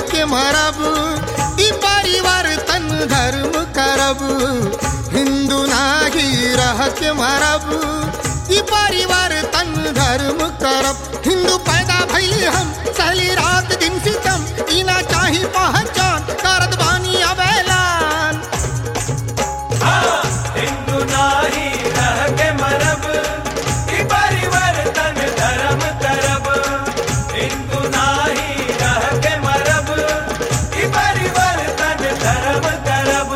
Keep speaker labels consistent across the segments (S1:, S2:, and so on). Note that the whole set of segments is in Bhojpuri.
S1: के मरब ई परिवर्तन धर्म करब हिंदू नाही रह के मरब ई परिवर्तन धर्म करब हिंदू पैदा भइली हम सहली रात दिन सितम ई ना चाही पहचान करत बानी अब ऐलान
S2: हिंदू नाही रह के मरब ई परिवर्तन धर्म करब हिंदू नाही रह के मरब ई परिवर्तन धर्म करब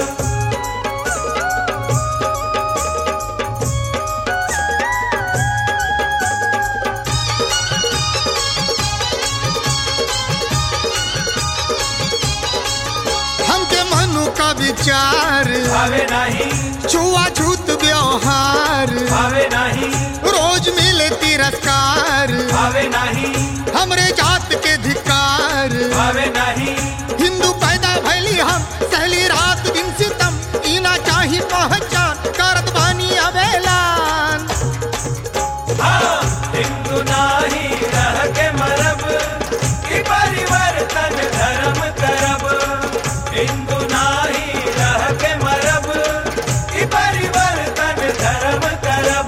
S1: हमके मनु का विचार
S2: भावे नाही
S1: छुआछूत व्यवहार
S2: भावे नाही
S1: रोज मिले तिरस्कार
S2: भावे नाही
S1: हमरे जात के धिकार
S2: भावे नाही
S1: हिंदू पैदा भैली हम सहली रात दिन सितम इना चाही पहचान करत बानी अब ऐलान
S2: हिंदू नाही रह के मरब ई परिवर्तन धर्म करब हिंदू नाही रह के मरब ई परिवर्तन धर्म करब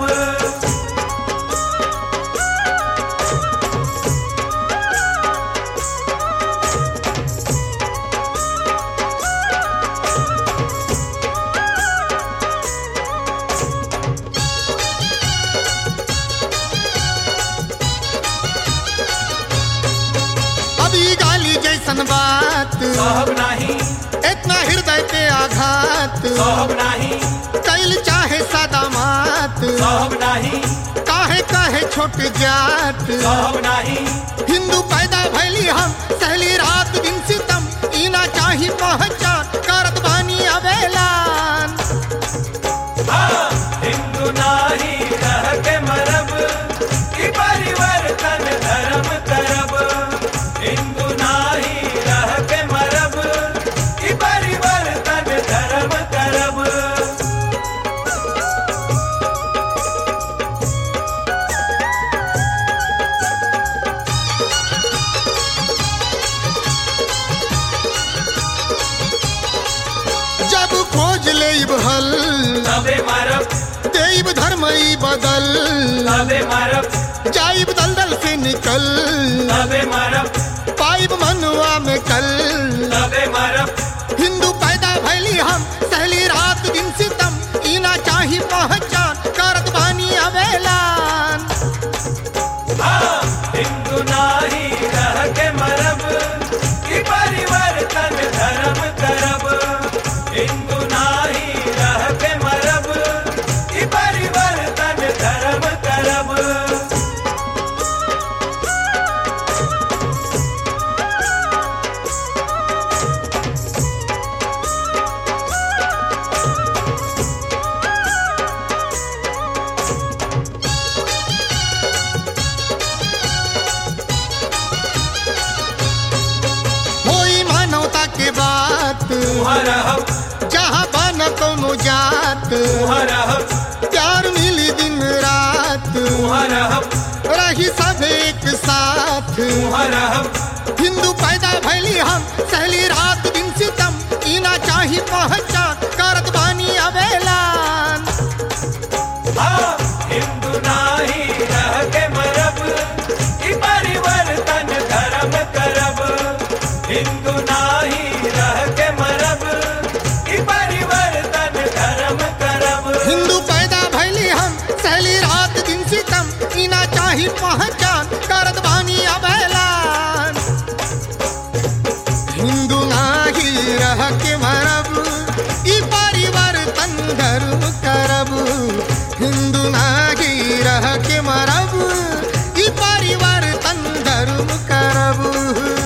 S1: अभी गाली जैसन बात
S2: सोहब नाही
S1: इतना हृदय पे आघात
S2: सोहब नाही
S1: कैल चाहे सादा मात
S2: सोहब नाही
S1: काहे काहे छोट जात
S2: सोहब नाही
S1: हिंदू पैदा भैली हम सहली रात दिन सितम इना चाही पहचान करत बानी अब ऐलान
S2: हिंदू नाही रह के मरब ई परिवर्तन धर्म करब हिंदू नाही रह के मरब ई परिवर्तन धर्म करब
S1: जब खोज लेब हल
S2: तबे मरब
S1: देव धर्म ई बदल
S2: तबे मरब
S1: जाइब दलदल से निकल
S2: तबे मरब
S1: पाइब मनुआ में कल
S2: तबे मरब
S1: हिंदू पैदा भैली हम सहली रात दिन सितम इना चाही पहचान करत बानी अब ऐलान
S2: हिंदू नाही रह के मरब ई परिवर्तन धर्म करब हिंदू नाही रह के मरब ई परिवर्तन धर्म करब
S1: होई मानवता के बात
S2: तुहाँ रहब
S1: जहाँ बन कोनो जात
S2: तुहाँ रहब
S1: प्यार मिली दिन रात
S2: तुहाँ रहब
S1: रही सब एक साथ
S2: तुहाँ रहब
S1: हिंदू पैदा भैली हम सहली रात दिन सितम इना चाही पहचान करत बानी अब ऐलान
S2: हिंदू नाही रह के मरब ई परिवर्तन धर्म करब हिंदू नाही रह के मरब ई परिवर्तन धर्म करब
S1: हिंदू पैदा भैली हम सहली रात दिन सितम इना चाही पहचान करत बानी अब ऐलान हिंदू नाही रह के मरब ई परिवर्तन धर्म करब हिंदू नाही रह के मरब ई परिवर्तन धर्म करब